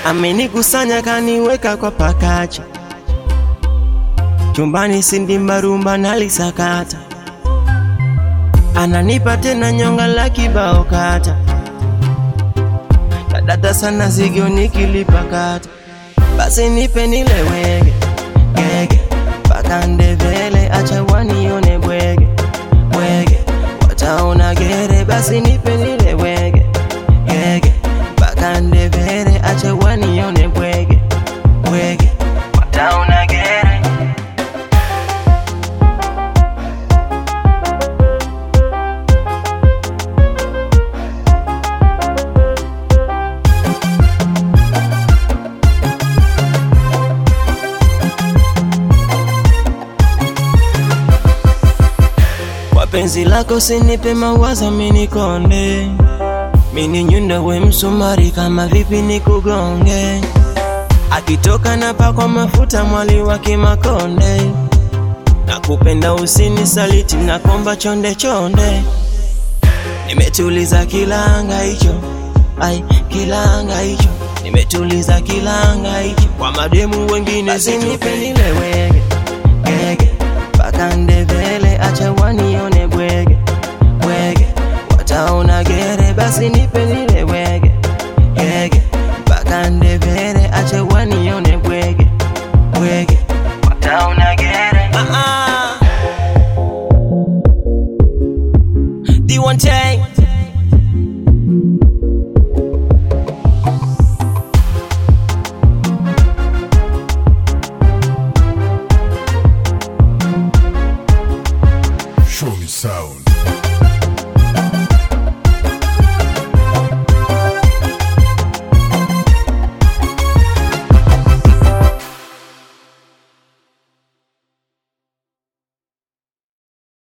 amenikusanya kaniweka kwa pakacha chumbani, sindimbarumba nalisakata, ananipa tena nyonga la kibao kata, kadata sana zigio nikilipakata, basi nipe nile wege gege mpaka ndevele, acha wanione bwege bwege, wataona gere, basi nipe nile wege gege mpaka ndevele, acha wanione bwege bwege, wataona gere Kwa penzi lako sinipe mawazo minikonde, mini nyundo we msumari, kama vipi nikugonge? Akitoka na pakwa mafuta mwali wa Kimakonde, nakupenda usinisaliti, nakomba chonde chonde, nimetuliza kilanga hicho, ai kilanga hicho, nimetuliza kilanga hicho, kwa mademu wengine sinipe nile wege gege mpaka ndevele, acha wanione bwege bwege, wataona gere, basi nipe nile wege gege mpaka ndevele, acha wanione bwege bwege, wataona gere. Uh-uh. D1 tag.